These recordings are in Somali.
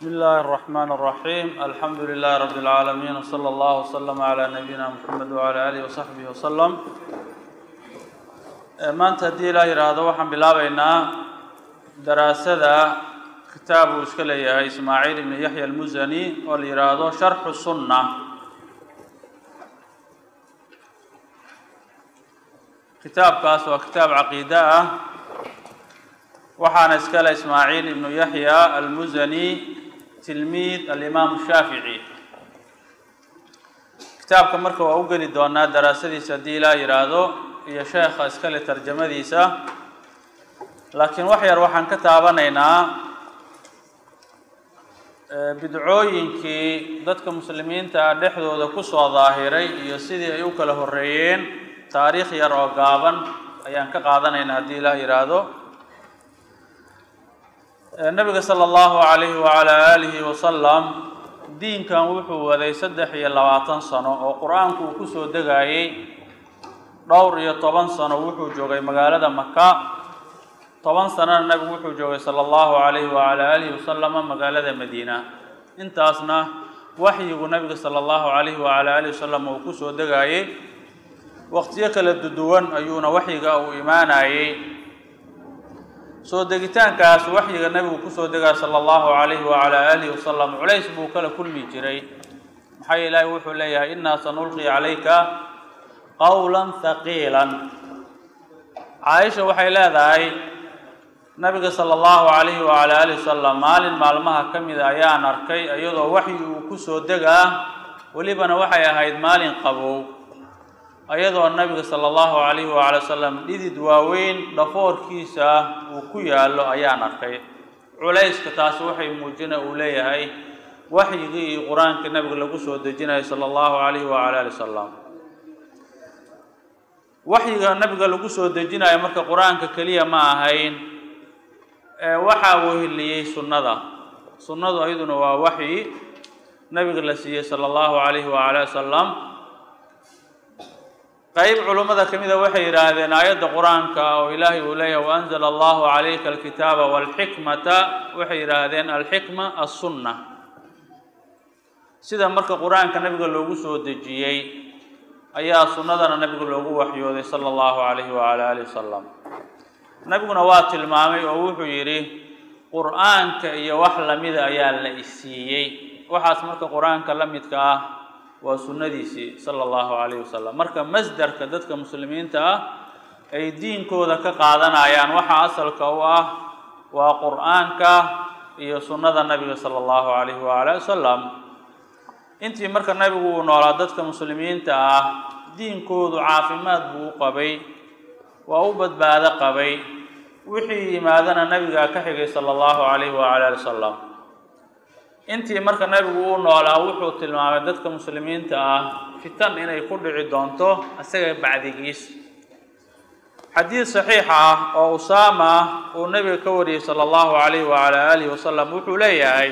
بسم الله الرحمن الرحيم الحمد لله رب العالمين وصلى الله وسلم على نبينا محمد وعلى آله وصحبه وسلم maanta haddii ilaa yidhaahdo waxaan bilaabeynaa daraasada kitaab uu iska leeyahay ismaaciil ibn yaxya almusani oo la yidhaahdo sharxu sunna kitaabkaas waa kitaab caqiide ah waxaana iska le ismaaciil ibnu yaxya almusani tilmiid alimaamu shaafici kitaabka marka waa u geli doonaa daraasadiisa haddii ilaa yidhaahdo iyo sheekha iskale tarjamadiisa laakiin wax yar waxaan ka taabanaynaa bidcooyinkii dadka muslimiinta ah dhexdooda kusoo daahiray iyo sidii ay u kala horeeyeen taariikh yar oo gaaban ayaan ka qaadanaynaa haddii ilaah yidhaahdo nabiga sala allahu calayhi wacalaa aalihi wasalam diinkan wuxuu waday saddex iyo labaatan sano oo qur-aanku uu kusoo degayey dhowr iyo toban sano wuxuu joogay magaalada maka toban sanona nabigu wuxuu joogay sala allahu calayhi wacalaa aalihi wasalama magaalada madiina intaasna waxyigu nabiga sala allahu calayhi wacalaa alihi wasalam uu kusoo degayey waqtiyo kala duduwan ayuuna waxyiga uu imaanayey soo degitaankaas waxyiga nabigu kusoo degaya sala allahu calayhi wacalaa aalihi wasalam culays buu kala kulmi jiray maxaa ilaahi wuxuu leeyahay innaa sanulqi calayka qawlan haqiilan caaisha waxay leedahay nabiga sala allahu calayhi wacalaa alihi wasalam maalin maalmaha ka mida ayaan arkay iyadoo waxyi uu kusoo degaa welibana waxay ahayd maalin qabow ayadoo nabiga sala allahu calayhi wacala wasalam dhidid waaweyn dhafoorkiisa uu ku yaallo ayaan arkay culayska taasi waxay muujina uu leeyahay waxyigii iyo qur-aankii nabiga lagu soo dejinayo sala allahu calayhi wacala ali wasalam waxyiga nabiga lagu soo dejinayo marka qur-aanka keliya ma ahayn waxaa weheliyey sunnada sunnadu ayaduna waa waxyi nabiga la siiyey sala allahu calayhi wacala wasalam qeyb culummada ka mida waxay yidhaahdeen aayadda qur-aanka oo ilaahay uu leeyahay waanzala allahu calayka alkitaaba walxikmata waxay yidhaahdeen alxikma assunna sida marka qur-aanka nabiga loogu soo dejiyey ayaa sunnadana nabiga loogu waxyooday sala allahu calayhi wacala alihi wasalam nabiguna waa tilmaamay oo wuxuu yidhi qur-aanka iyo wax lamida ayaa la isiiyey waxaas marka qur-aanka la midka ah waa sunnadiisii sala allahu calayhi wasalam marka masdarka dadka muslimiinta ah ay diinkooda ka qaadanayaan waxa asalka u ah waa qur-aanka iyo sunnada nabiga sala allahu calayhi wacala wasalam intii marka nabigu uu noolaa dadka muslimiinta ah diinkoodu caafimaad buu u qabay waa u badbaado qabay wixii yimaadana nabigaa ka xigay sala allahu calayhi wacala ali wasalam intii marka nabigu uu noolaa wuxuu tilmaamay dadka muslimiinta ah fitan inay ku dhici doonto isaga bacdigiis xadiid saxiixa ah oo usaama uu nabiga ka wariyey sala allahu calayhi wacala aalihi wasalam wuxuu leeyahay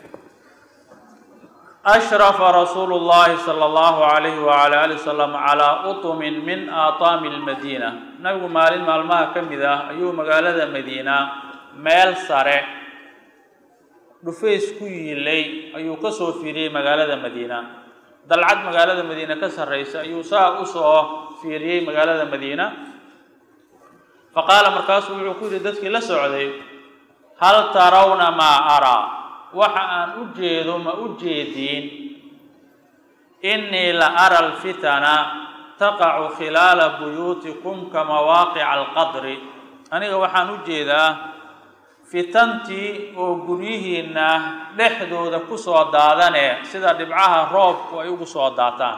ashrafa rasuulu llahi sala allahu calayhi wacala ali wasalam calaa utumin min aataami lmadiina nabigu maalin maalmaha ka mid ah ayuu magaalada madiina meel sare dhufays ku yiilay ayuu ka soo fiiriyey magaalada madiina dalcad magaalada madiina ka sarraysa ayuu saa usoo fiiriyey magaalada madiina fa qaala markaasuu wuxuu ku yidhi dadkii la socday hal tarawna maa araa waxa aan u jeedo ma u jeediin innii la ara alfitana taqacu khilaala buyuutikum ka mawaaqica alqadri aniga waxaan u jeedaa fitantii oo guryihiinna dhexdooda ku soo daadane sida dhibcaha roobku ay ugu soo daataan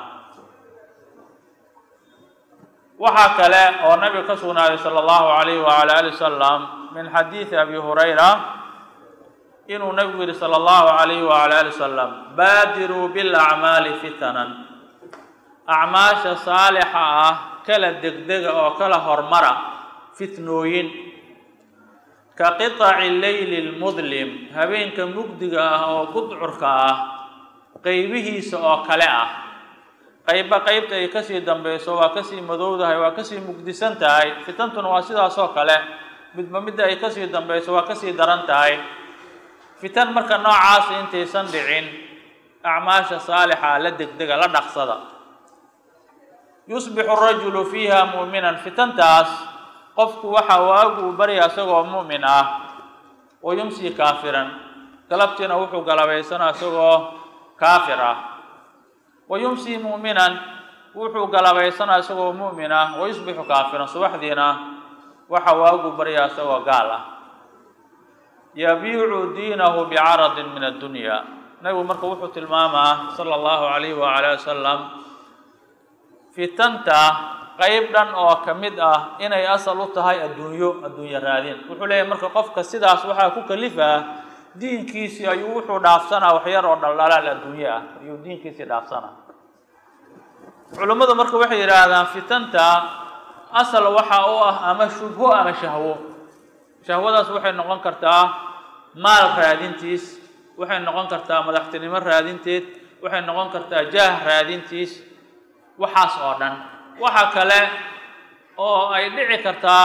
waxaa kale oo nabiga ka sugnaaday sala allahu calayhi wacala ali wasalam min xadiidi abi hurayra inuu nabigu yihi sala allahu calayhi wacala ali wasalam baadiruu bilacmaali fitanan acmaasha saalixa ah kala degdega oo kala hormara fitnooyin ka qiطaci leyli lmudlim habeenka mugdiga ah oo gudcurka ah qeybihiisa oo kale ah qeybba qeybta ay kasii dambeyso waa kasii madowdahay waa kasii mugdisan tahay fitantuna waa sidaas oo kale midba midda ay kasii dambeyso waa kasii daran tahay fitan marka noocaasi intaysan dhicin acmaasha saalixa la degdega la dhaqsada yusbixu rajulu fiiha mu'minan fitantaas qofku waxa waagu uu barya isagoo mu'min ah wa yumsii kaafiran galabtiina wuxuu galabaysanaa isagoo kaafir ah wa yumsii mu'minan wuxuu galabaysanaa isagoo mu'min ah wa yusbixu kaafiran subaxdiina waxa waagu baryaa isagoo gaal ah yabiicu diinahu bicaradin min addunya nabigu marka wuxuu tilmaamaa sala allahu calayhi waala wasalam fitanta qeyb dhan oo ka mid ah inay asal u tahay adduunyo adduunyo raadin wuxuu leeyahy marka qofka sidaas waxaa ku kalifaa diinkiisii ayuu wuxuu dhaafsanaa waxyar oo dhaldhalaal adduunye ah ayuu diinkiisii dhaafsanaa culummadu marka waxay yidhaahdaan fitanta asal waxa u ah ama shubho ama shahwo shahwadaas waxay noqon kartaa maal raadintiis waxay noqon kartaa madaxtinimo raadinteed waxay noqon kartaa jaah raadintiis waxaas oo dhan waxa kale oo ay dhici kartaa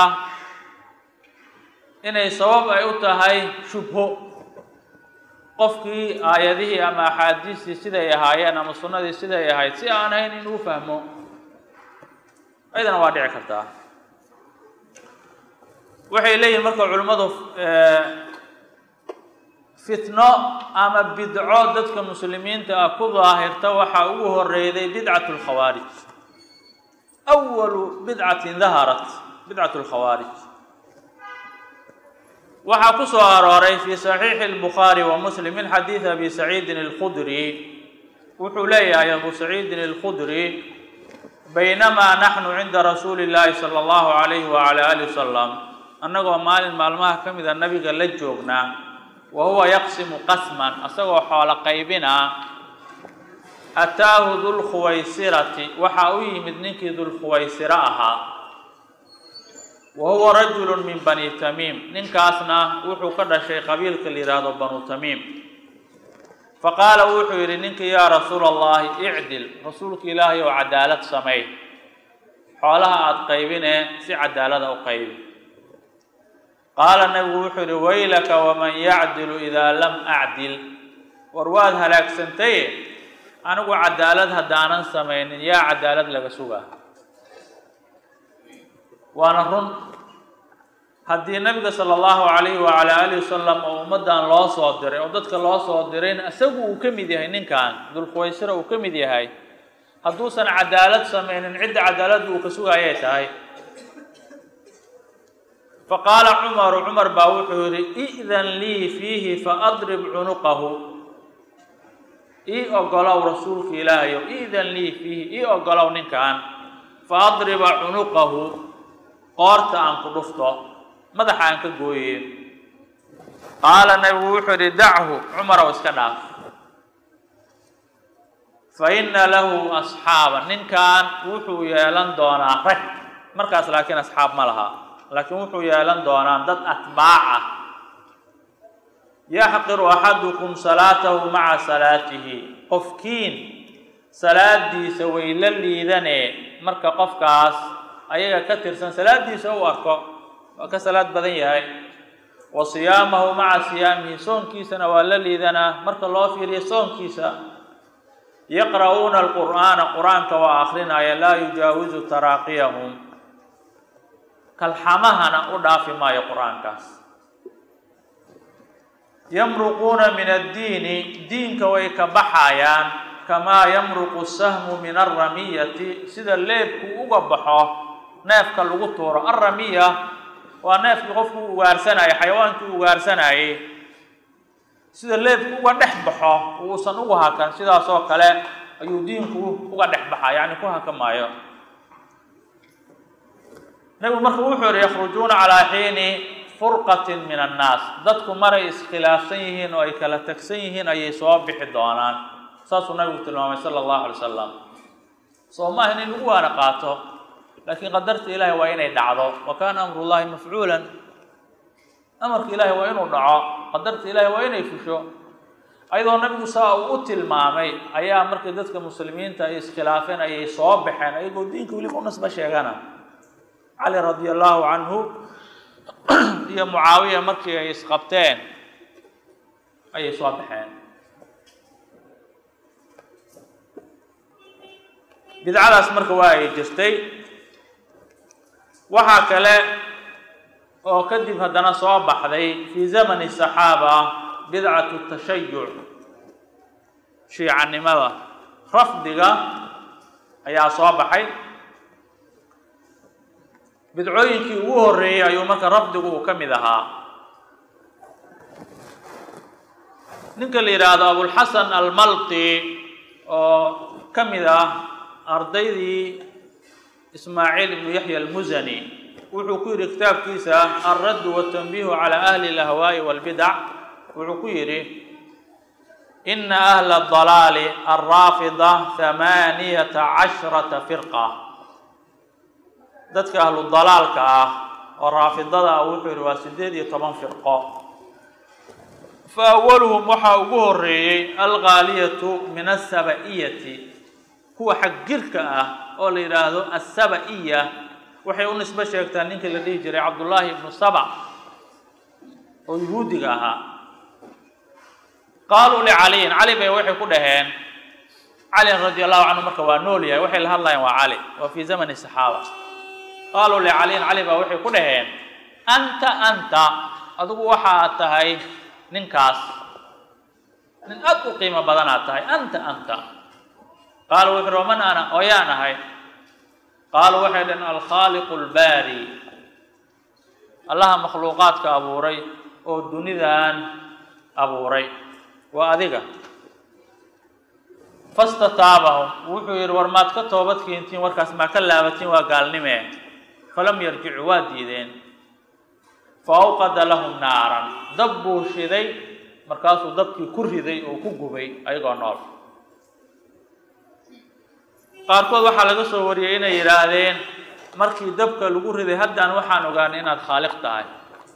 inay sabab ay u tahay shubho qofkii aayadihii ama axaadiistii siday ahaayeen ama sunnadii siday ahayd si aan ahayn inuu fahmo ayadana waa dhici kartaa waxay leeyihin marka culimmadu fitno ama bidco dadka muslimiinta ah ku daahirta waxaa ugu horeyday bidcat lkhawaarij awalu bidcatin daharat bidcat lkhawaarij waxaa ku soo arooray fi saxiixi اlbukhaari wa muslim min xadiid abi saciidin اlkhudri wuxuu leeyahay abu saciidin اlkhudri baynamaa naxnu cinda rasuuli اllahi salى اllahu alayhi wala ali wasalam annagoo maalin maalmaha ka mida nabiga la joognaa wa huwa yaqsimu qasman asagoo xoolo qaybinaa ataahu dulkhuwaysirati waxaa u yimid ninkii dulkhuwaysiro ahaa wa huwa rajulu min bani tamiim ninkaasna wuxuu ka dhashay qabiilka la yidhaahdo banu tamiim faqaala wuxuu yidhi ninkii yaa rasuula allahi icdil rasuulka ilaahay oo cadaalad samey xoolaha aada qaybinee si cadaalada u qaybi qaala nabigu wuxuu yidhi waylaka waman yacdilu idaa lam acdil war waad halaagsantaye anigu cadaalad haddaanan samaynin yaa cadaalad laga sugaa waana run haddii nabiga sala allahu calayhi wacala alihi wasalam oo ummaddan loo soo diray oo dadka loo soo dirayna isagu uu ka mid yahay ninkan dulkhuwaysira uu ka mid yahay hadduusan cadaalad samaynin cidda cadaaladda uu ka sugaayay tahay faqaala cumaru cumar baa wuxuu yidhi i'dan lii fiihi faadrib cunuqahu ii ogolow rasuulka ilaahayow i'dan lii fiihi ii ogolow ninkan faadriba cunuqahu qoorta aan ku dhufto madaxa aan ka gooye qaala nabigu wuxuu yidhi dachu cumarow iska dhaaf fa inna lahu asxaaba ninkan wuxuu yeelan doonaa rag markaas laakiin asxaab ma laha laakiin wuxuu yeelan doonaa dad atbaac ah yaxqiru axadukum salaatahu maca salaatihi qofkiin salaadiisa way la liidanee marka qofkaas ayaga ka tirsan salaadiisa u arko waa ka salaad badan yahay wa siyaamahu maca siyaamihi soonkiisana waa la liidanaa marka loo fiiriyo soonkiisa yaqra'uuna alqur'aana qur-aanka waa akrinaya laa yujaawizu taraaqiyahum kalxamahana u dhaafi maayo qur-aankaas yamruquuna min addiini diinka way ka baxayaan kamaa yamruqu sahmu min alramiyati sida leebku uga baxo neefka lagu tuuro alramiya waa neefkii qofku u ugaarsanayay xayawaankii u ugaarsanayay sida leebku uga dhex baxo uusan ugu hakan sidaas oo kale ayuu diinku uga dhex baxa yacni ku haka maayo nabigu marka wuxuu yihi yakhrujuuna calaa xiini furqatin min annaas dadku maray iskhilaafsan yihiin oo ay kala tagsan yihiin ayay soo bixi doonaan saasuu nabigu tilmaamay sala allahu alay wasalam soo ma ahin in lagu waana qaato laakiin qadarta ilaahay waa inay dhacdo wa kaana amrullahi mafcuulan amarka ilaahay waa inuu dhaco qadarta ilaahay waa inay fusho ayadoo nabigu saa uu u tilmaamay ayaa markii dadka muslimiinta ay iskhilaafeen ayay soo baxeen ayagoo diinka weliba u nasba sheegana cali radia allahu canhu iyo mucaawiya markii ay isqabteen ayay soo baxeen bidcadaas marka waa ay jirtay waxaa kale oo kadib haddana soo baxday fii zamani saxaaba bidcatu tashayuc shiicanimada rafdiga ayaa soo baxay bidcooyinkii ugu horreeyey ayuu marka rafdigu uu ka mid ahaa ninka la yidhaahdo abulxasan almalqi oo ka mid ah ardaydii ismaaciil ibnu yaxya almusani wuxuu ku yidhi kitaabkiisa alraddu watanbiihu cala ahli alahwaa'i walbidac wuxuu ku yidhi ina ahla adalaali alraafida hamaaniyata cashrata firqa dadka ahlu dalaalka ah oo raafidada ah wuxuu yidhi waa siddeed iyo toban firqo fa awaluhum waxaa ugu horeeyey alghaaliyatu min asaba-iyati kuwa xagjirka ah oo la yidhaahdo asaba-iya waxay u nisbo sheegtaa ninkii la dhihi jiray cabdullaahi ibnu saba oo yuhuudiga ahaa qaaluu licaliyin cali bay waxay ku dhaheen calin radi allahu canhu marka waa nool yahay waxay la hadlayaan waa cali waa fii zamani saxaaba qaaluu licaliyin cali baa waxay ku dhaheen anta anta adigu waxaad tahay ninkaas nin aad u qiimo badanaad tahay anta anta qaala wuxu uhi waman ana oo yaan ahay qaaluu waxay dhaheen alkhaaliqu albaari allaha makhluuqaadka abuuray oo dunidan abuuray waa adiga fastataabahum wuxuu yidhi war maad ka toobad keentiin warkaas maa ka laabatiin waa gaalnimee falam yarjicuu waa diideen fa awqada lahum naaran dab buu shiday markaasuu dabkii ku riday oo ku gubay ayagoo nool qaarkood waxaa laga soo wariyey inay yidhaahdeen markii dabka lagu riday haddaan waxaan ogaanay inaad khaaliq tahay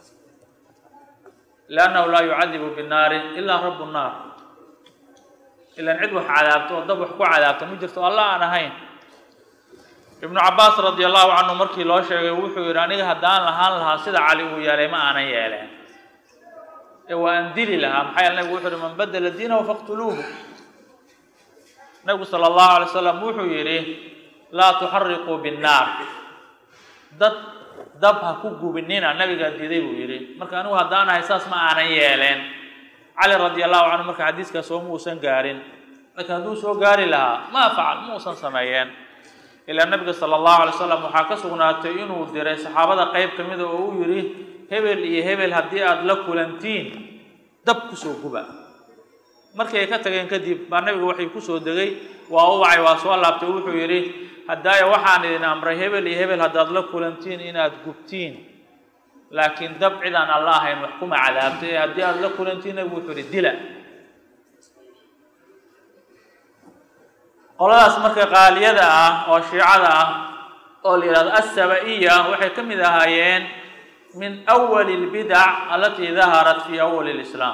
liannahu laa yucadibu binnaari ilaa rabu nnaar ilan cid wax cadaabto oo dab wax ku cadaabta ma jirto alla aan ahayn ibnu cabaas radi allahu canhu markii loo sheegay wuxuu yidhi aniga haddaan lahaan lahaa sida cali uu yeelay ma aanan yeeleen ee waa aan dili lahaa maxaa yeele nabigu wuxu uhi man badela diinahu faqtuluuhu nabigu sala allahu alay slam wuxuu yidhi laa tuxariquu binnaar dad dab ha ku gubinina nabigaa diiday buu yidhi marka anigu haddaan ahay saas ma aanan yeeleen cali radi allahu canhu marka xadiiskaas oo ma uusan gaarin laakiin hadduu soo gaari lahaa maa facal ma uusan sameeyeen ilaa nabiga sala allahu alay slam waxaa ka sugnaatay inuu diray saxaabada qeyb ka mida oo uu yidhi hebel iyo hebel haddii aada la kulantiin dab kusoo guba markay ka tageen kadib baa nabiga waxay kusoo degay waa u wacay waa soo laabtay wuxuu yidhi haddaaya waxaan idin amray hebel iyo hebel haddaad la kulantiin inaad gubtiin laakiin dab cid aan alla ahayn wax kuma cadaabtay ee haddii aada la kulantiin nabigu wuxuu yidhi dila qoladaas marka qaaliyada ah oo shiicada ah oo la yidhahdo assaba-iya waxay ka mid ahaayeen min awali lbidac alatii daharat fi awali lislaam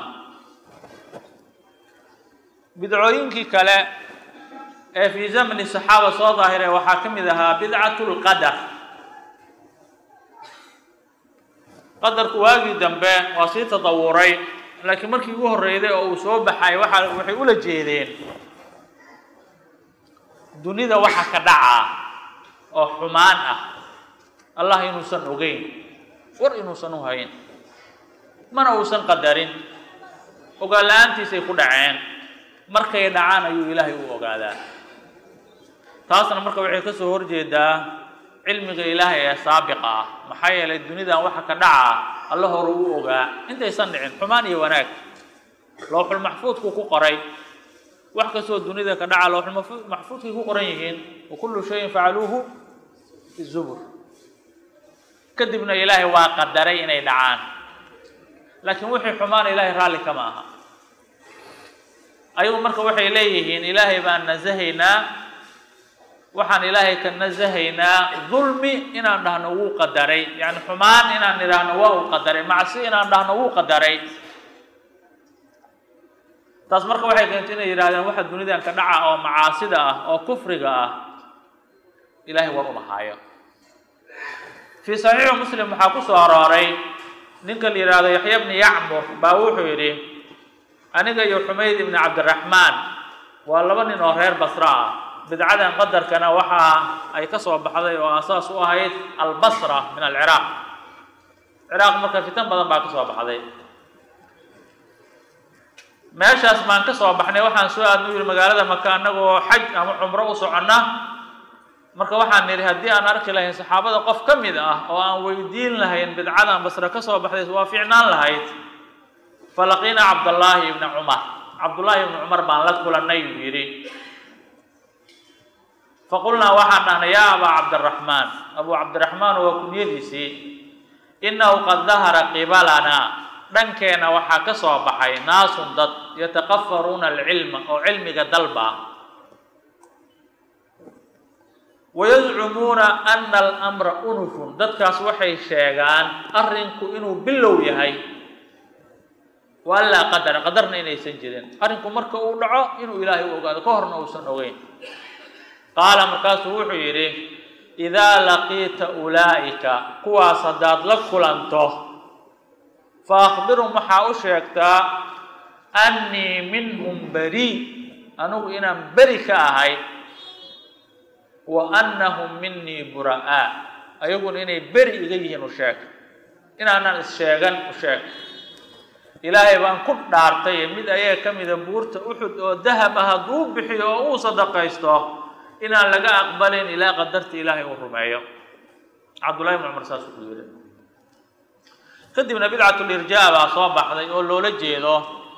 bidcooyinkii kale ee fii zamani saxaaba soo daahiray waxaa ka mid ahaa bidcatu lqadar qadarku waagii dambe waa sii tadawuray laakiin markii ugu horreyday oo uu soo baxay waxa waxay ula jeedeen dunida waxa ka dhacaa oo xumaan ah allah inuusan ogeyn war inuusan u hayn mana uusan qadarin ogaan la-aantiisay ku dhaceen markay dhacaan ayuu ilaahay u ogaadaa taasna marka waxay ka soo horjeedaa cilmiga ilaahay ee saabiqa ah maxaa yeelay dunidan waxa ka dhacaa alla hore u ogaa intaysan dhicin xumaan iyo wanaag lowxul maxfuudku ku qoray wax kastoo dunida ka dhaca lowxul maxfuudkay ku qoran yihiin wa kullu shayin facaluuhu fi zubur kadibna ilaahay waa qadaray inay dhacaan laakiin wixii xumaan ilaahay raalli kama aha ayagu marka waxay leeyihiin ilaahay baan nasahaynaa waxaan ilaahay ka nasahaynaa dulmi inaan dhahno wuu qadaray yacni xumaan inaan idhaahno waa uu qadaray macsi inaan dhahno wuu qadaray taas marka waxay keentay inay yidhahdeen waxa dunidan ka dhaca oo macaasida ah oo kufriga ah ilaahay war uma haayo fii saxiixi muslim waxaa ku soo arooray ninka la yidhaahdo yaxya bni yacmur baa wuxuu yidhi aniga iyo xumayd ibni cabdiraxmaan waa laba nin oo reer basra ah bidcadan qadarkana waxa ay ka soo baxday oo asaas u ahayd albasra min alciraaq ciraaq marka fitan badan baa ka soo baxday meeshaas baan ka soo baxnay waxaan soo aadna u yihi magaalada maka annagoo xaj ama cumro u soconna marka waxaan nidhi haddii aan arki lahayn saxaabada qof ka mid ah oo aan weydiin lahayn bidcadan basre ka soo baxday waa fiicnaan lahayd falaqiina cabdallaahi ibni cumar cabdullaahi ibni cumar baan la kulannay buu yidhi faqulnaa waxaan dhahnay yaa abaa cabdiraxmaan abuu cabdiraxmaan waa kunyadiisii innahu qad dahara qibalanaa dhankeenna waxaa ka soo baxay naasun dad yataqafaruuna alcilma oo cilmiga dalba wayazcumuuna ana alamra unufun dadkaas waxay sheegaan arrinku inuu bilow yahay wa anlaa qadara qadarna inaysan jirin arrinku marka uu dhaco inuu ilaahay u ogaado ka horna uusan ogeyn qaala markaasuu wuxuu yidhi idaa laqiita ulaa'ika kuwaas haddaad la kulanto fa akhbirhum waxaa u sheegtaa annii minhum bari anigu inaan beri ka ahay wa annahum minii bura'aa ayaguna inay beri iga yihiin u sheeg inaanan is-sheegan u sheeg ilaahay baan ku dhaartay mid ayaga ka mida buurta uxud oo dahab ah hadduu bixiyo oo uu sadaqaysto inaan laga aqbalin ilaa qadarta ilaahay uu rumeeyo cabdullahi ibn cumar saasuu ku yidhi kadibna bidcatulirjaa baa soo baxday oo loola jeedo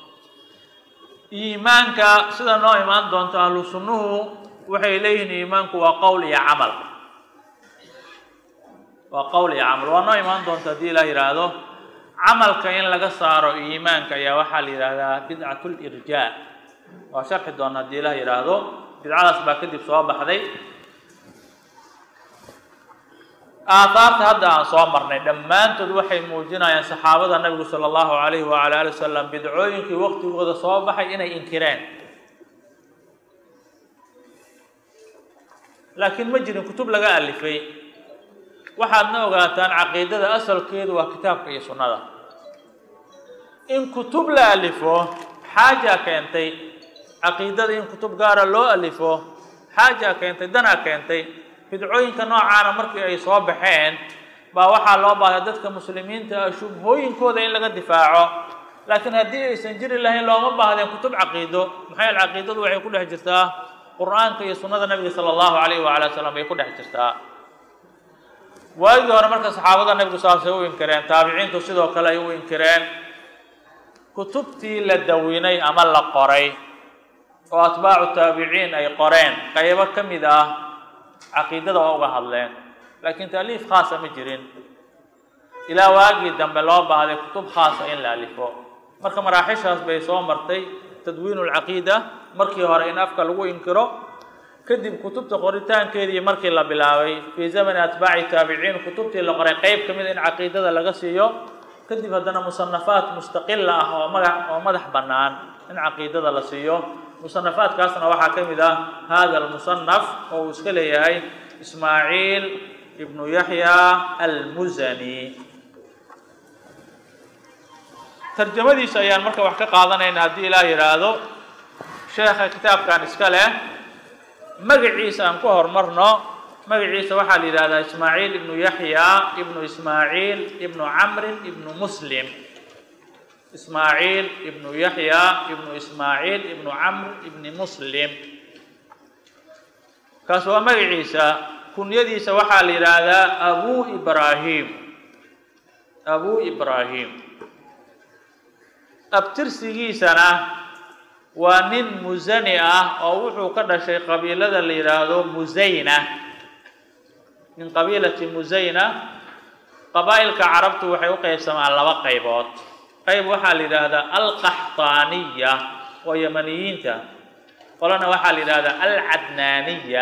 iimaanka sida noo imaan doonto ahlu sunnuhu waxay leeyihiin iimaanku waa qowl iyo camal waa qowl iyo camal waa noo imaan doonta haddii ilaah yidhaahdo camalka in laga saaro iimaanka ayaa waxaa la yidhaahdaa bidcatulirjaa waa sharxi doona haddii ilaah yidhaahdo bidcadaas baa kadib soo baxday aathaarta hadda aan soo marnay dhammaantood waxay muujinayaan saxaabada nabigu sala allahu calayhi wacala ali wasalam bidcooyinkii waqtigooda soo baxay inay inkireen laakiin ma jirin kutub laga alifay waxaadna ogaataan caqiidada asalkeedu waa kitaabka iyo sunnada in kutub la alifo xaaja keentay caqiidada in kutub gaara loo alifo xaaja keentay danaa keentay bidcooyinka noocaana markii ay soo baxeen baa waxaa loo baahday dadka muslimiinta ah shubhooyinkooda in laga difaaco laakiin haddii aysan jiri lahayn looma baahdeen kutub caqiido maxaa yaele caqiidadu waxay ku dhex jirtaa qur-aanka iyo sunnada nabiga sala allahu calayhi waala wasalam bay ku dhex jirtaa waagii hore marka saxaabada nabigu saasay u inkireen taabiciintu sidoo kale ay u inkireen kutubtii la dawinay ama la qoray oo atbaacu taabiciin ay qoreen qaybo ka mid ah caqiidada waa uga hadleen laakiin taaliif khaasa ma jirin ilaa waagii dambe loo baahday kutub khaasa in la alifo marka maraaxishaas bay soo martay tadwiinu lcaqiida markii hore in afka lagu inkiro kadib kutubta qoritaankeedii markii la bilaabay fii zamani atbaaci taabiciin kutubtii la qoray qeyb ka mid in caqiidada laga siiyo kadib haddana musanafaat mustaqila ah oo maga oo madax bannaan in caqiidada la siiyo musanafaadkaasna waxaa ka mid ah hada almusanaf oo uu iska leeyahay ismaaciil ibnu yaxya almusani tarjamadiisa ayaan marka wax ka qaadanayna haddii ilaah yidhaahdo sheekha kitaabkan iska leh magaciisa aan ku horumarno magaciisa waxaa la yidhahdaa ismaaciil ibnu yaxya ibnu ismaaciil ibnu camrin ibnu muslim ismaaciil ibnu yaxya ibnu ismaaciil ibnu camr ibni muslim kaas waa magaciisa kunyadiisa waxaa la yidhaahdaa abu ibraahim abu ibraahim abtirsigiisana waa nin musani ah oo wuxuu ka dhashay qabiilada la yidhaahdo musayna min qabiilati musayna qabaa'ilka carabtu waxay u qaybsamaan laba qaybood qayb waxaa la yidhaahdaa alqaxtaaniya oo yamaniyiinta qolana waxaa la yidhahdaa alcadnaaniya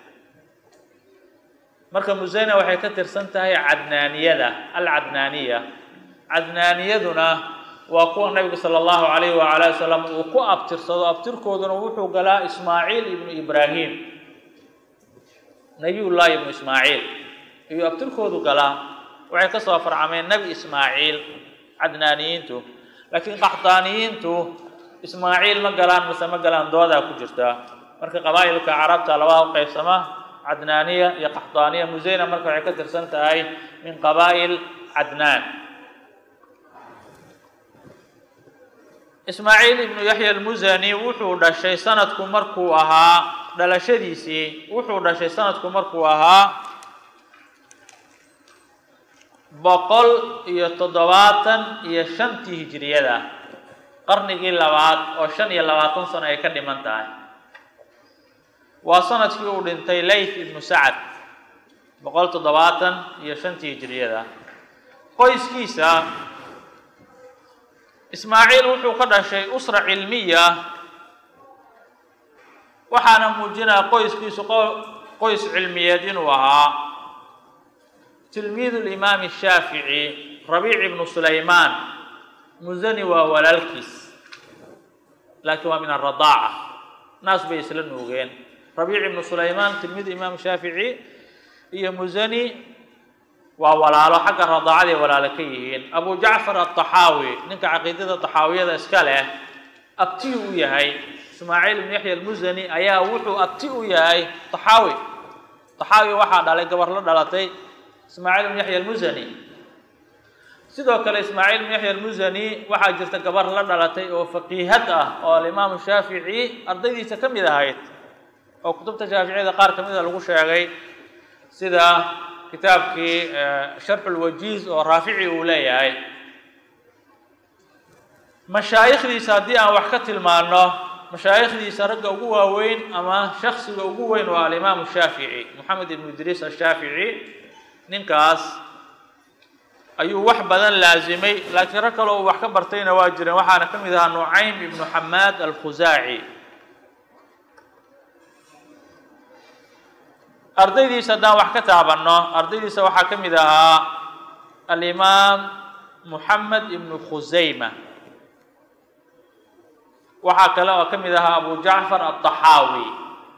marka musayna waxay ka tirsan tahay cadnaaniyada alcadnaaniya cadnaaniyaduna waa kuwa nabiga sala allahu calayhi waala wasalam uu ku abtirsado abtirkooduna wuxuu galaa ismaaciil ibnu ibraahim nabiyullaahi ibnu ismaaciil ayuu abtirkoodu galaa waxay ka soo farcameen nebi ismaaciil cadnaaniyiintu laakiin qaxdaaniyiintu ismaaciil ma galaan mase ma galaan doodaa ku jirta marka qabaa'ilka carabta labaa u qaybsama cadnaaniya iyo qaxdaaniya museyna marka waxay ka tirsan tahay min qabaa'il cadnaan ismaaciil ibnu yaxya almusani wuxuu dhashay sanadku markuu ahaa dhalashadiisii wuxuu dhashay sanadku markuu ahaa boqol iyo toddobaatan iyo shantii hijiriyada qarnigii labaad oo shan iyo labaatan sano ay ka dhiman tahay waa sanadkii uu dhintay layth ibnu sacad boqol toddobaatan iyo shantii hijiriyada qoyskiisa ismaaciil wuxuu ka dhashay usra cilmiya waxaana muujinaya qoyskiisu qoys cilmiyeed inuu ahaa tilmiidu limaami shaafici rabiic ibnu sulaymaan musani waa walaalkiis laakiin waa min aradaaca naas bay isla nuugeen rabiic ibnu sulaymaan tilmiidu imaam shaafici iyo musani waa walaalo xagga radaacaday walaalo ka yihiin abu jacfar alطaxaawi ninka caqiidada طaxaawiyada iska leh abti u yahay ismaaciil ibnu yaxya almusani ayaa wuxuu abti u yahay طaxaawi طaxaawi waxaa dhalay gabar la dhalatay ismaaciil ibnu yaxya almusani sidoo kale ismaaciil ibnu yaxya almusani waxaa jirta gabar la dhalatay oo faqiihad ah oo alimaamu shaafici ardaydiisa ka mid ahayd oo kutubta shaaficiyada qaar ka mida lagu sheegay sida kitaabkii sharxu lwajiiz oo raafici uu leeyahay mashaayikhdiisa haddii aan wax ka tilmaano mashaayikhdiisa ragga ugu waaweyn ama shaksiga ugu weyn waa alimaamu shaafici moxamed ibnu idriis ashaafici ninkaas ayuu wax badan laazimay laakiin rag kale uu wax ka bartayna waa jireen waxaana ka mid ahaa nucaym ibnu xamaad alkhusaaci ardaydiisa haddaan wax ka taabanno ardaydiisa waxaa ka mid ahaa alimaam moxamed ibnu khusayma waxaa kale oo ka mid ahaa abu jacfar alطaxaawi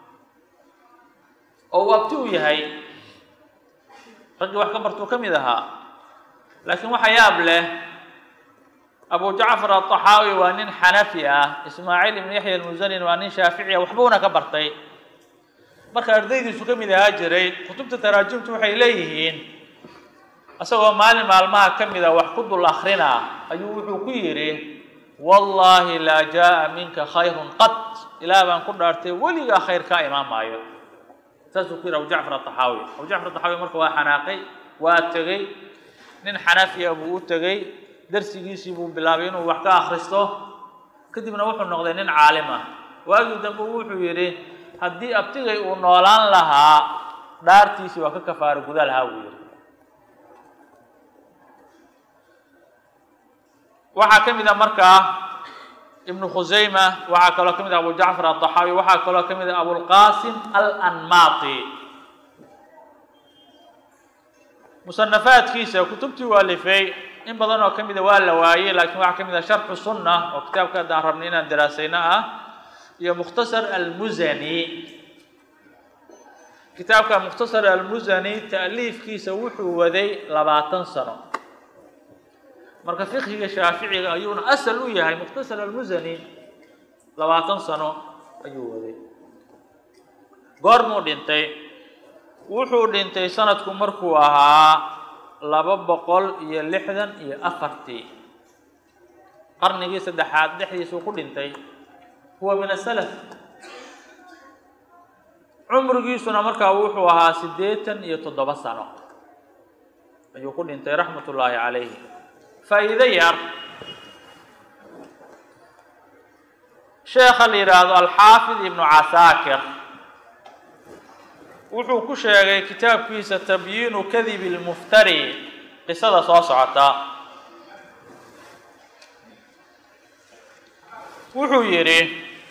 oo uu abti u yahay raggii wax ka bartuu ka mid ahaa laakiin waxa yaab leh abu jacfar alطaxaawi waa nin xanafi ah ismaaciil ibnu yaxya almusanin waa nin shaafici ah waxbuuna ka bartay marka ardaydiisu ka mid ahaa jiray kutubta taraajimtu waxay leeyihiin isagoo maalin maalmaha ka mida wax ku dul akrinaa ayuu wuxuu ku yidhi wallaahi laa jaa'a minka khayrun qad ilaah baan ku dhaartay weligaa khayr kaa imaan maayo saasuu ku yidhi abu jacfar alطaxaawi abu jacfar alطaxaawi marka waa xanaaqay waa tegey nin xanafiya buu u tegey darsigiisii buu bilaabay inuu wax ka akhristo kadibna wuxuu noqday nin caalim ah waagii dambe wuxuu yidhi haddii abtigay uu noolaan lahaa dhaartiisii waa ka kafaaro guda lahaa buu yidhi waxaa ka mid a markaa ibnu khusayma waxaa kaloo ka mid ah abu jacfar alطaxaawi waxaa kaloo ka mid ah abulqasim alanmaati musanafaadkiisa kutubtii waa lifay in badan oo ka mida waa la waayey laakiin waxaa ka mid ah sharxu sunna oo kitaabka haddaan rabnay inaan daraasayno ah iyo mukhtasar almusani kitaabka mukhtasar almusani ta'liifkiisa wuxuu waday labaatan sano marka fiqhiga shaaficiga ayuuna asal u yahay mukhtasar almusani labaatan sano ayuu waday goormuu dhintay wuxuu dhintay sanadku markuu ahaa laba boqol iyo lixdan iyo afartii qarnigii saddexaad dhexdiisuu ku dhintay huwa min asalaf cumrigiisuna markaa wuxuu ahaa siddeetan iyo toddoba sano ayuu ku dhintay raxmat ullaahi calayhi faa'iido yar sheekha la yidhaahdo alxaafid ibnu casaakir wuxuu ku sheegay kitaabkiisa tabyiinu kadibi lmuftari qisada soo socota wuxuu yidhi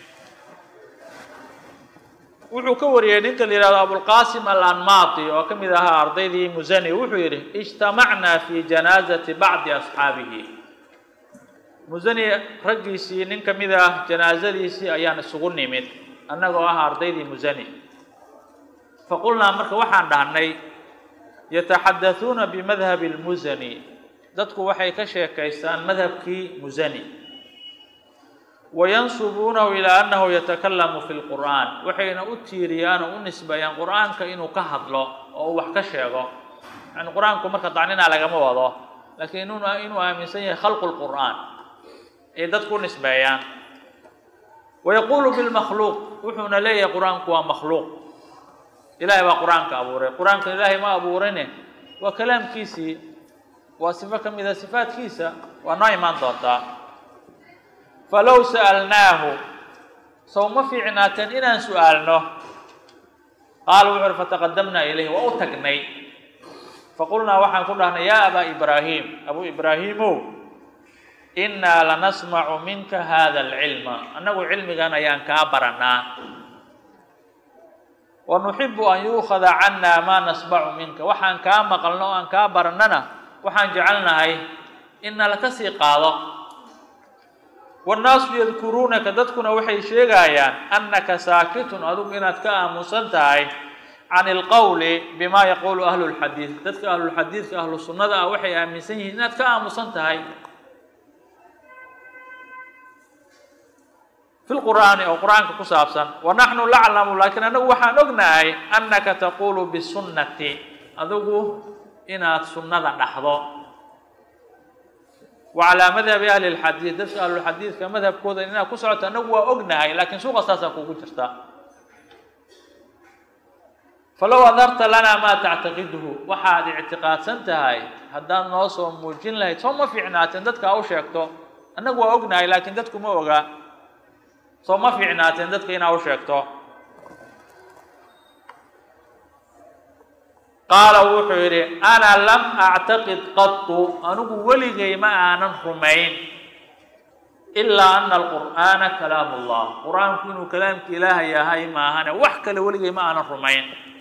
wuxuu ka wariyey ninka la yihahdo abulqasim alanmaati oo ka mid ahaa ardaydii musani wuxuu yidhi ijtamacnaa fi janaazati bacdi asxaabihi musani raggiisii nin ka mid ah janaazadiisii ayaan isugu nimid annagoo ah ardaydii musani faqulnaa marka waxaan dhahnay yataxaddathuuna bimadhabi lmusani dadku waxay ka sheekaystaan madhabkii musani wayansubuunahu ilaa annahu yatakalamu fi lqur'aan waxayna u tiiriyaan oo u nisbeeyaan qur'aanka inuu ka hadlo oo uu wax ka sheego yani qur-aanku marka dacnina lagama wado laakiin inuu aaminsan yahay khalqu lqur'aan ay dadku u nisbeeyaan wayaquulu bilmakhluuq wuxuuna leeyahay qur-aanku waa makhluuq ilahay baa qur-aanka abuuray qur-aanka ilaahay ma abuurine waa kalaamkiisii waa sifo ka mida sifaadkiisa waa noo imaan doontaa falow sa'alnaahu sow ma fiicnaateen inaan su'aalno qaala wuxu uhi fataqadamnaa ilayhi waa u tagnay faqulnaa waxaan ku dhahnay yaa abaa ibraahim abuu ibraahiimow innaa lanasmacu minka hada alcilma annagu cilmigan ayaan kaa baranaa wa nuxibu an yuukhada cannaa maa nasmacu minka waxaan kaa maqalno o aan kaa barannana waxaan jecelnahay in nala ka sii qaado wannaasu yadkuruunaka dadkuna waxay sheegayaan annaka saakitun adigu inaad ka aamusan tahay can ilqowli bima yaquulu ahlu lxadiid dadka ahlulxadiidka ahlu sunnada ah waxay aaminsan yihiin inaad ka aamusan tahay fi lqur'aani oo qur-aanka ku saabsan wa naxnu laclamu laakiin annagu waxaan ognahay annaka taquulu bisunnati adigu inaad sunnada dhaxdo wa calaa madhabi ahli lxadiid dadka ahlulxadiidka madhabkooda inaad ku socoto annagu waa ognahay laakiin suuqa saasaa kugu jirta falow adarta lanaa maa tactaqiduhu waxaad ictiqaadsan tahay haddaad noo soo muujin lahayd soo ma fiicnaateen dadka u sheegto annagu waa ognahay laakiin dadku ma oga soo ma fiicnaateen dadka inaa u sheegto qaala wuxuu yidhi ana lam actaqid qatu anigu weligay ma aanan rumayn ilaa ana alqur'aana kalaam ullah qur-aanku inuu kalaamki ilaahay yahay maahane wax kale weligay ma aanan rumayn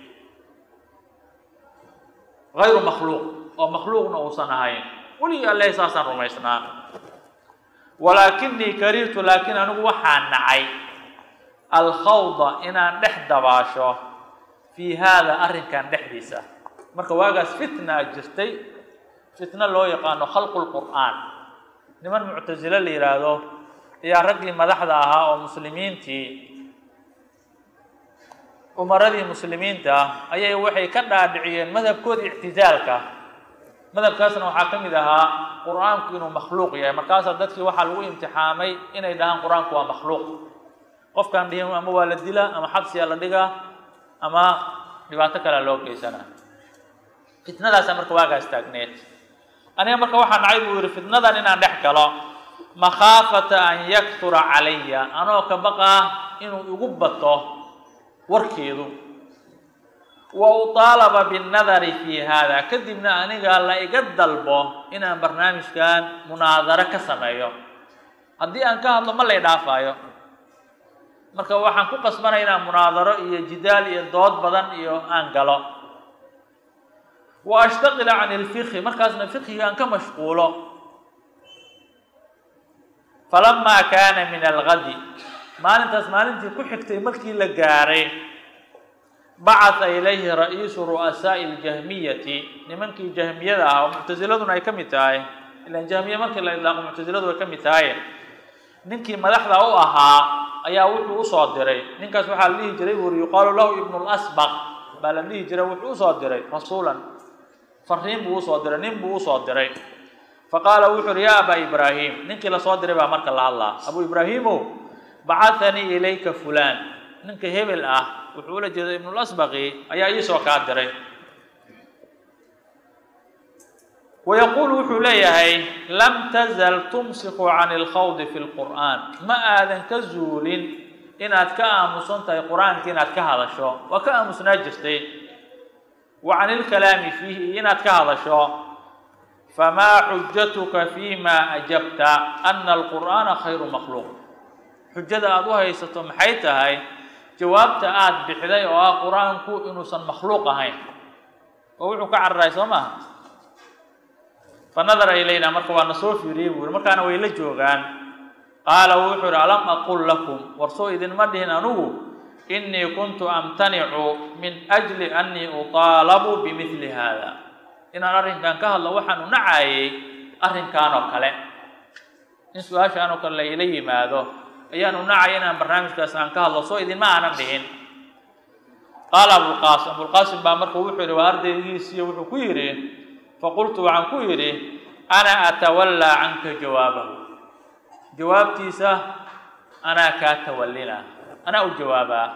hayru makhluuq oo makhluuqna uusan ahayn weligii alleh saasaan rumaysnaa walaakinii karihtu laakiin anigu waxaan nacay alkhawda inaan dhex dabaasho fii haada arrinkan dhexdiisa marka waagaas fitnaa jirtay fitno loo yaqaano khalqu lqur'aan niman muctasilo la yidhaahdo ayaa raggii madaxda ahaa oo muslimiintii umaradii muslimiinta ayay waxay ka dhaadhiciyeen madhabkooda ictizaalka madhabkaasna waxaa ka mid ahaa qur-aanku inuu makhluuq yahay markaasaa dadkii waxaa lagu imtixaamay inay dhahaan qur-aanku waa makhluuq qofkaan dhihin ama waa la dilaa ama xabsiyaa la dhigaa ama dhibaato kalea loo geysanaa fitnadaasaa marka waagaas taagneed aniga marka waxaa nacay buu yihi fitnadan inaan dhex galo makhaafata an yaktura calaya anoo ka baqaa inuu igu bato warkeedu wa utaalaba binnadari fii haada kadibna aniga la iga dalbo inaan barnaamijkan munaadaro ka sameeyo haddii aan ka hadlo ma lay dhaafaayo marka waxaan ku qasbanaya inaan munaadaro iyo jidaal iyo dood badan iyo aan galo wa ashtaqila can ilfiqhi markaasna fiqhiga aan ka mashquulo falamaa kaana min algadi maalintaas maalintii ku xigtay markii la gaaray bacatha ilayhi ra-iisu ru'asaa'i ljahmiyati nimankii jahmiyada ah oo muctasiladuna ay ka mid tahay ilan jahmiya markii la idlaaqo muctasiladu ay ka mid tahay ninkii madaxda u ahaa ayaa wuxuu usoo diray ninkaas waxaa la dhihi jiray buuri yuqaalu lahu ibnu lasbaq baa la dhihi jiray wuxuu usoo diray rasuulan fariin buu usoo diray nin buu usoo diray faqaala wuxu uhi yaa abaa ibraahim ninkii lasoo diray baa marka la hadlaa abuu ibraahiimow bacahanii ilayka fulaan ninka hebel ah wuxuu ula jeeda ibnulasbaqi ayaa iisoo kaa diray wayaquulu wuxuu leeyahay lam tazal tumsiku can ilkhawdi fi lqur'aan ma aadan ka zuulin inaad ka aamusan tahay qur-aanka inaad ka hadasho waa ka aamusnaa jirtay wa can ilkalaami fiihi inaad ka hadasho famaa xujatuka fima ajabta ana alqur'aana khayru makhluuq xujada aada u haysato maxay tahay jawaabta aada bixday oo ah qur-aanku inuusan makhluuq ahayn oo wuxuu ka cararay soo maaha fa nadara ilayna marka waa na soo fiiriyey buu yihi markaana way la joogaan qaala wuxuu ihi alam aqul lakum war soo idinma dhihin anugu inii kuntu amtanicu min ajli annii utaalabu bimidli haada inaan arrinkan ka hadlo waxaanu nacaayay arrinkan oo kale in su-aashaan oo kale la ila yimaado ayaan u nacaya inaan barnaamijkaas aan ka hadlo soo idinma aanan dhihin qaala abulqaasim abulqaasim baa marka wuxuu yidhi waa ardaygiisiiyo wuxuu ku yidhi faqultu waxaan ku yidhi ana atawallaa canka jawaabahu jawaabtiisa anaa kaa tawallina anaa u jawaabaa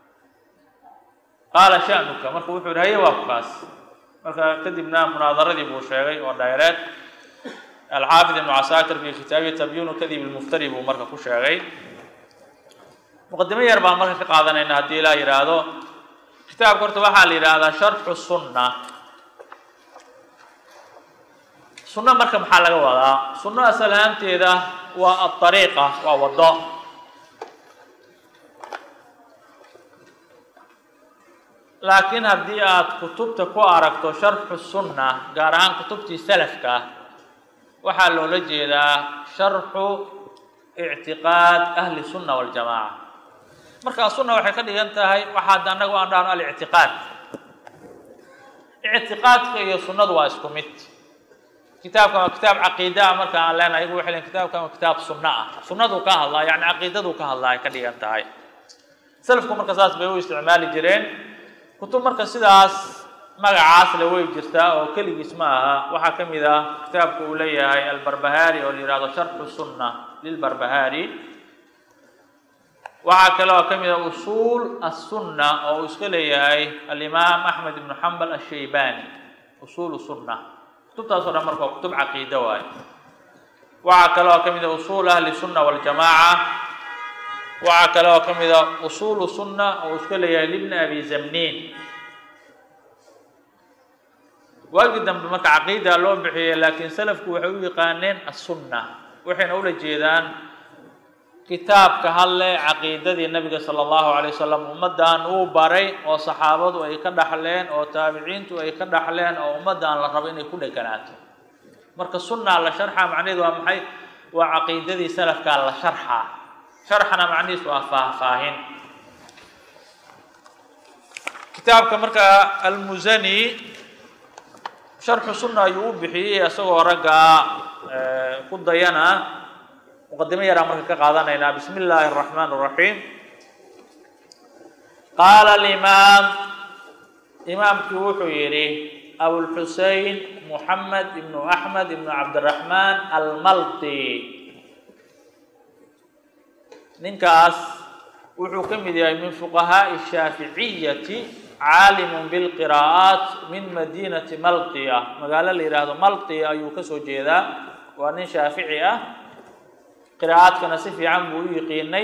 qaala sha'nuka marka wuxuu yidhi haye waa ku kaas marka kadibna munaadaradii buu sheegay oo dhayreed alxaafid ibnu casaakir fi kitaabihi tabyinu kadib ilmuftari buu marka ku sheegay muqadimo yar baan marka ka qaadanayna haddii ilaa yidhaahdo kitaabka horta waxaa la yidhaahdaa sharxu sunna sunno marka maxaa laga wadaa sunno asal ahaanteeda waa aariiqa waa waddo laakiin haddii aad kutubta ku aragto sharxu sunna gaar ahaan kutubtii salafka waxaa loola jeedaa sharxu ictiqaad ahli sunna waljamaaca markaa sunna waxay ka dhigan tahay waxaad annagu aan dhahno alictiqaad ictiqaadka iyo sunnadu waa isku mid kitaabkan waa kitaab caqiida ah marka aan leenahay iyagu waxay leeyihin kitaabkan waa kitaab sunno ah sunnaduu ka hadlaa yacni caqiidaduu ka hadlaa ay ka dhigan tahay salafku marka saas bay u isticmaali jireen kutub marka sidaas magacaas le way jirtaa oo keligiis ma aha waxaa ka mid ah kitaabka uu leeyahay albarbahaari oo la yihahdo sharxu sunna lilbarbahaari waxaa kale oo ka mid ah usuul assunna oo uu iska leeyahay alimaam axmed ibnu xambal ashaybani usuulu sunna kutubtaasoo dhan marka waa kutub caqiida waaye waxaa kale oo ka mid ah usuul ahli sunna waljamaaca waxaa kale oo ka mid ah usuulu sunna oo uu iska leeyahay libni abi zamniin waagii dambe marka caqiida loo bixiyey laakiin salafku waxay u yaqaaneen assunna waxayna ula jeedaan kitaabka hadle caqiidadii nabiga sala allahu calay wasalam ummaddan uu baray oo saxaabadu ay ka dhaxleen oo taabiciintu ay ka dhaxleen oo ummaddan la rabo inay ku dheganaato marka sunna la sharxa macnaheedu waa maxay waa caqiidadii salafkaa la sharxa sharxana macnihiisu waa faahfaahin kitaabka marka almusani sharxu sunna ayuu u bixiyey isagoo raggaa ku dayana muqadimo yaraan marka ka qaadanaynaa bismi illaahi araxmaan araxiim qaala alimaam imaamkii wuxuu yidhi abulxusein muxamed ibnu axmed ibnu cabdiraxmaan almalti ninkaas wuxuu ka mid yahay min fuqahaa'i shaaficiyati caalimun bilqiraa'aat min madiinati maltiya magaalo la yidhaahdo maltiya ayuu kasoo jeedaa waa nin shaafici ah qiraa'aadkana si fiican buu u yiqiinay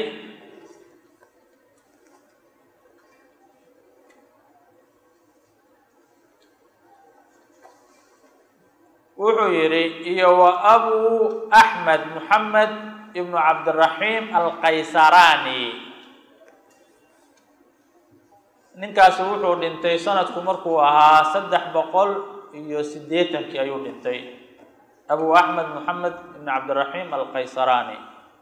wuxuu yidhi iyo wa abu axmed muxamed ibnu cabdiraxiim alqaysarani ninkaasi wuxuu dhintay sanadku markuu ahaa saddex boqol iyo siddeetankii ayuu dhintay abu axmed moxamed ibn cabdiraxiim alqaysarani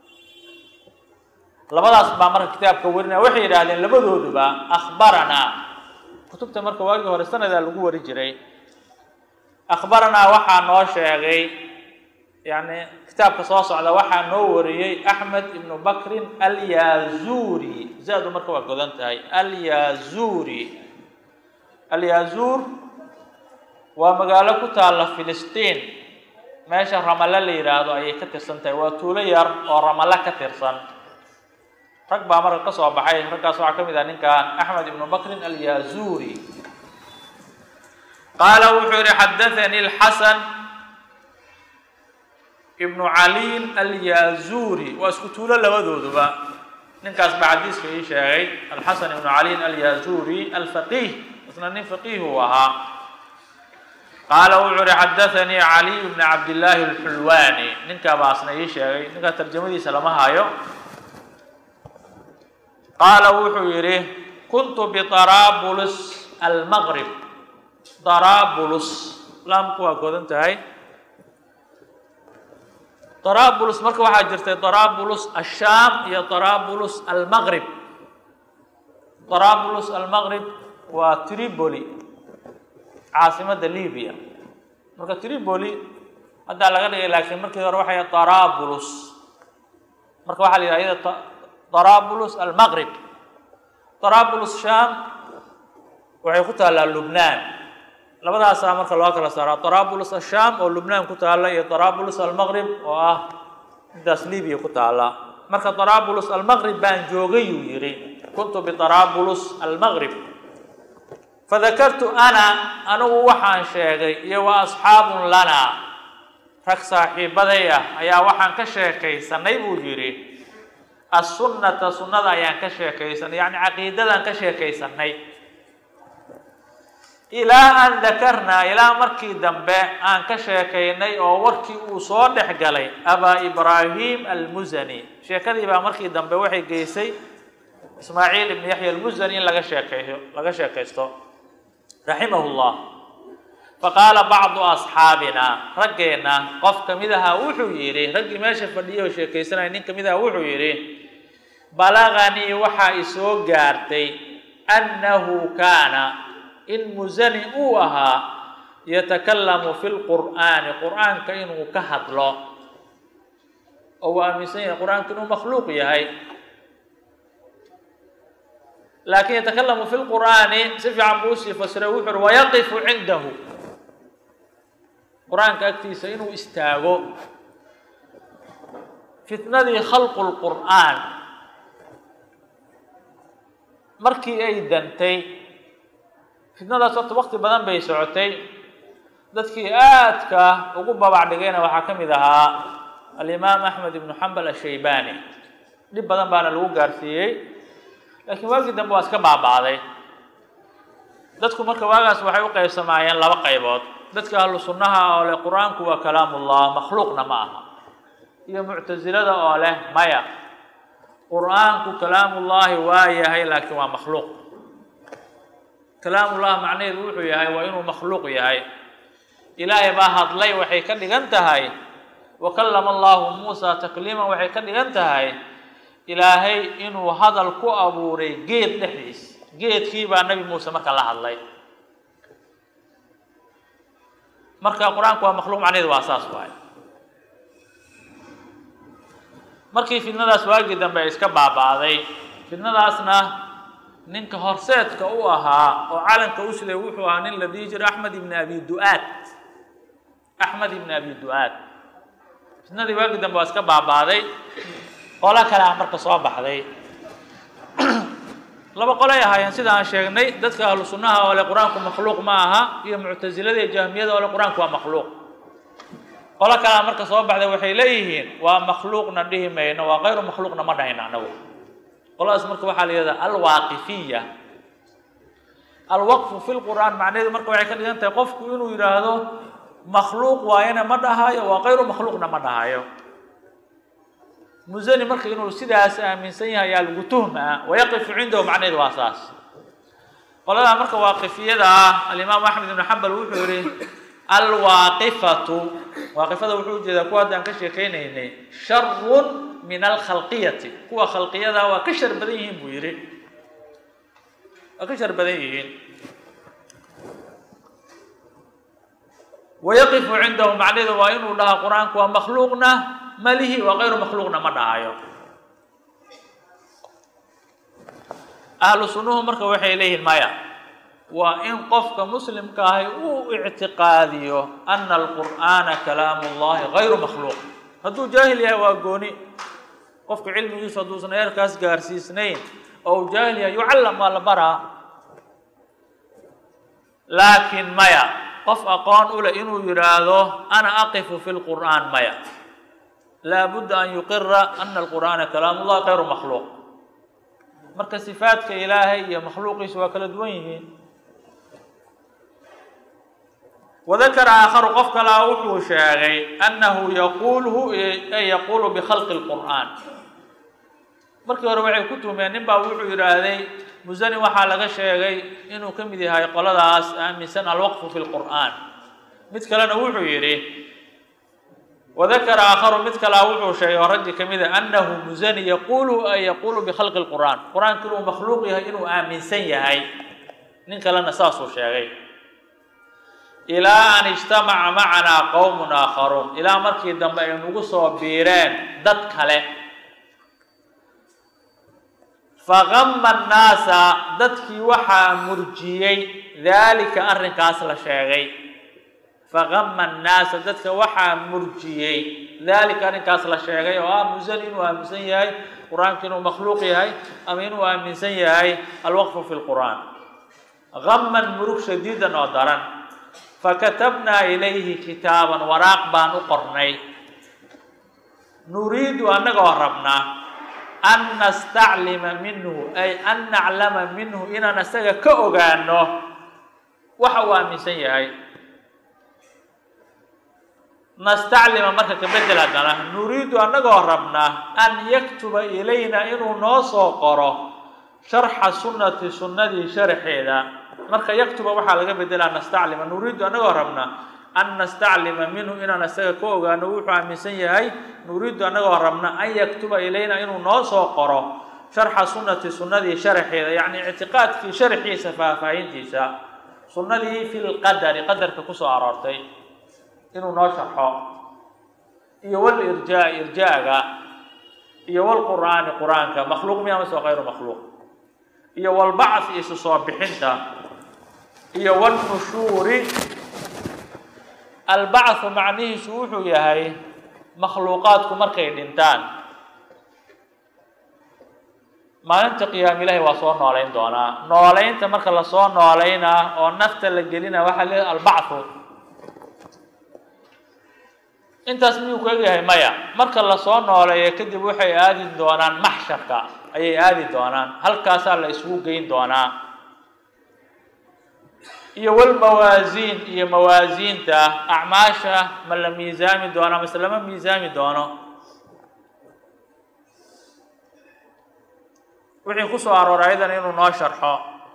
labadaas baa marka kitaabka warinaya waxay yidhaahdeen labadooduba akhbaranaa kutubta marka waagii hore sanadaa lagu wari jiray akhbaranaa waxaa noo sheegay yani kitaabka soo socda waxaa noo wariyey axmed ibnu bakrin alyazuri zaadu marka waa godan tahay alyazuri alyazuur waa magaalo ku taalla filistiin meesha ramale la yidhaahdo ayay ka tirsan tahay waa tuulo yar oo ramale ka tirsan rag baa marka ka soo baxay raggaas waxaa ka mid ah ninkan axmed ibnu bakrin alyazuri qaala wuxuu yihi xadathani lxasan ibnu caliin alyazuri waa isku tuulo labadooduba ninkaas baa xadiiska ii sheegay alxasan ibnu caliin alyazuri alfaqiih isna nin faqiih uu ahaa qaala wuxuu uhi xadathanii caliy bni cabdillaahi alxulwaani ninkaa baa asna ii sheegay ninkaa tarjamadiisa lama hayo qaala wuxuu yidhi kuntu biطaraabulus almaqrib daraabulus laamku waa godan tahay daraabulus marka waxaa jirtay daraabulus ashaam iyo daraabulus almaqrib daraabulus almaqrib waa tripoli caasimadda libiya marka tripoli haddaa laga dhigay laakiin markii hore waxay daraabulus marka waxaa la yidhaha iyada طaraabulus almaqrib طaraabulus sham waxay ku taallaa lubnaan labadaasaa marka loo kala saaraa طaraabulus asham oo lubnaan ku taalla iyo طaraabulus almaqrib oo ah intaas libiya ku taalla marka طaraabulus almaqrib baan joogay yuu yidhi kuntu biطaraabulus almaqrib fadakartu ana anigu waxaan sheegay iyo wa asxaabun lana rag saaxiibaday ah ayaa waxaan ka sheekaysanay buu yidhi assunnata sunnada ayaan ka sheekaysanay yacni caqiidadaan ka sheekaysanay ilaa an dakarnaa ilaa markii dambe aan ka sheekaynay oo warkii uu soo dhex galay abaa ibraahim almusani sheekadii baa markii dambe waxay geysay ismaaciil ibn yaxya almusani in laga sheekeeyo laga sheekaysto raximahu llah faqaala bacdu asxaabina raggeenna qof ka mid ahaa wuxuu yidhi raggii meesha fadhiyay oo sheekaysanaya nin ka mid aha wuxuu yidhi balaganii waxaa isoo gaartay annahu kaana in musani uu ahaa yatakallamu fi lqur'aani qur'aanka inuu ka hadlo oo uu aaminsan yahay qur-aanka inuu makhluuq yahay laakin yatakalamu fi lqur'aani si fiican buu usii fasiray wuxu uhi wayaqifu cindahu qur-aanka agtiisa inuu istaago fitnadii khalqu lqur'aan markii ay dantay fitnadaas horta wakti badan bay socotay dadkii aadka ugu babac dhigayna waxaa ka mid ahaa alimaam axmed ibnu xambal ashaybani dhib badan baana lagu gaarsiiyey laakiin waagii dambe waa iska baaba'day dadku marka waagaas waxay u qaybsamaayeen laba qaybood dadka ahlu sunnaha oo leh qur-aanku waa kalaamullah makhluuqna ma aha iyo muctasilada oo leh maya qur-aanku kalaamullaahi waa yahay laakiin waa makhluuq kalaamullah macnaheedu wuxuu yahay waa inuu makhluuq yahay ilaahay baa hadlay waxay ka dhigan tahay wa kallama allahu muusa takliiman waxay ka dhigan tahay ilaahay inuu hadal ku abuuray geed dhexdiis geedkii baa nabi muuse marka la hadlay marka qur-aanku waa makhluuq macnaheedu waa saas waay markii fidnadaas waagii dambe ay iska baaba'day fidnadaasna ninka horseedka u ahaa oo calanka u siday wuxuu ahaa nin la dhihi jiray axmed ibni abi du-aad axmed ibni abi du-aad fitnadii waagii dambe waa iska baaba'day qolo kale ah marka soo baxday laba qolay ahaayeen sida aan sheegnay dadka ahlu sunnaha oo le qur-aanku makhluuq ma aha iyo muctasilada iyo jahmiyada oo le qur-aanku waa makhluuq qolo kalea marka soo baxday waxay leeyihiin waa makhluuqna dhihi mayno waa kayru makhluuqna ma dhahayno anagu qoladaas marka waxaa la yihahdaa alwaaqifiya alwaqfu fi lqur'aan macnaheedu marka waxay ka dhigan tahay qofku inuu yidhaahdo makhluuq waayana ma dhahayo waa kayru makhluuqna ma dhahayo musani marka inuu sidaas aaminsan yahay ayaa lagu tuhmaa wayaqifu cindahu macnaheedu waa saas qoladaa marka waaqifiyada ah alimaam axmed ibnu xambal wuxuu yihi alwaaqifatu waaqifada wuxuu ujeedaa kuwa haddaan ka sheekeynaynay sharun min alkhalqiyati kuwa khalqiyada waa ka shar badan yihiin buu yihi waa ka shar badan yihiin wayaqifu cindahu macnaheedu waa inuu dhaha qur-aanku waa makhluuqna malihi waa kayru makhluuqna ma dhahayo ahlu sunnuhu marka waxay leeyihiin maya waa in qofka muslimka ahi uu ictiqaadiyo ana alqur'aana kalaamu llahi kayru makhluuq hadduu jaahil yahay waa gooni qofka cilmigiisu hadduusan eerkaas gaarsiisnayn oo uu jaahil yahay yucallam waa la baraa laakiin maya qof aqoon u leh inuu yidhaahdo ana aqifu fi lqur'aan maya laabudda an yuqira ana alqur'aana kalaamu llahi kayru makhluuq marka sifaadka ilaahay iyo makhluuqiisa waa kala duwan yihiin wadakara aakharu qof kalaa wuxuu sheegay annahu yaquuluhu ay yaquulu bikhalqi lqur'aan markii hore waxay ku tuhmeen nin baa wuxuu yidhaahday musani waxaa laga sheegay inuu ka mid yahay qoladaas aaminsan alwaqfu fi lqur'aan mid kalena wuxuu yidhi wadakara aakharu mid kalaa wuxuu sheegay oo raggi ka mid a annahu musani yaquulu ay yaquulu bikhalqi lqur'aan qur-aanka inuu makhluuq yahay inuu aaminsan yahay nin kalena saasuu sheegay ilaa an ijtamaca macanaa qowmun aakharuun ilaa markii dambe ay nagu soo biireen dad kale faqama annaasa dadkii waxaa murjiyey daalika arrinkaas la sheegay faqama annaasa dadka waxaa murjiyey daalika arrinkaas la sheegay oo ah musan inuu aaminsan yahay qur-aanku inuu makhluuq yahay ama inuu aaminsan yahay alwaqfu fi lqur'aan gaman murug shadiidan oo daran fakatabnaa ilayhi kitaaban waraaq baan u qornay nuriidu annagoo rabnaa an nastaclima minhu ay an naclama minhu inaan isaga ka ogaano waxa uu aaminsan yahay nastaclima marka kabedel haddana nuriidu annagoo rabnaa an yaktuba ilayna inuu noo soo qoro sharxa sunnati sunnadii sharxeeda marka yaktuba waxaa laga bedelaa nastaclima nuriidu annagoo rabnaa an nastaclima minhu inaan isaga ka ogaano wuxuu aaminsan yahay nuriidu annagoo rabna an yaktuba ilayna inuu noo soo qoro sharxa sunnati sunnadii sharxeeda yacni ictiqaadkii sharxiisa faahfaahintiisa sunnadii fi lqadari qadarka kusoo aroortay inuu noo sharxo iyo walirjaa irjaaga iyo walqur'aani qur-aanka makhluuq miya mase kayru makhluuq iyo walbacthi isu soo bixinta iyo walnushuuri albacthu macnihiisu wuxuu yahay makhluuqaadku markay dhintaan maalinta qiyaama ilahi waa soo noolayn doonaa noolaynta marka lasoo noolaynaa oo nafta la gelina waxaa le albacthu intaas miyuu ku egyahay maya marka lasoo nooleeyo kadib waxay aadi doonaan maxsharka ayay aadi doonaan halkaasaa la isugu geyn doonaa iyo walmawaasiin iyo mawaasiinta acmaasha ma la miisaami doono mase lama miisaami doono wixii kusoo arooray ayadan inuu noo sharxo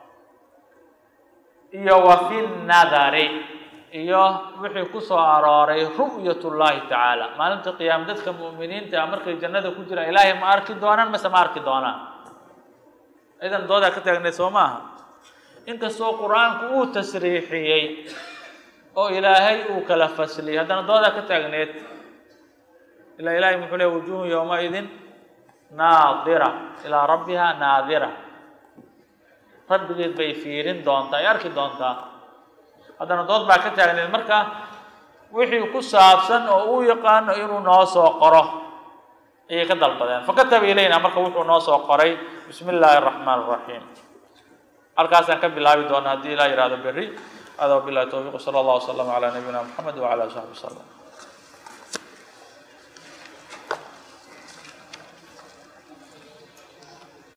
iyo wa fi nadari iyo wixii kusoo arooray ru'yat llahi tacaala maalinta qiyaama dadka mu'miniinta ah markay jannada ku jiraan ilaahay ma arki doonaan mase ma arki doonaan idan doodaa ka taagneed soo maaha inkastoo qur-aanku uu tasriixiyey oo ilaahay uu kala fasliyey haddana doodaa ka taagneed ilaa ilahay muxuu leey wujuhun yowmaidin naadira ilaa rabbiha naadira rabbigeed bay fiirin doontaa ay arki doontaa haddana dood baa ka taagneed marka wixii ku saabsan oo uu yaqaano inuu noo soo qoro ayay ka dalbadeen fakataba ilayna marka wuxuu noo soo qoray bismi illaahi araxmaan araxiim halkaasaan ka bilaabi doona haddii ilaa yihahdo berri hada wabilahi towfiiq sala allah waslama calaa nabiyina moxamed wacala ali saxbi wasalam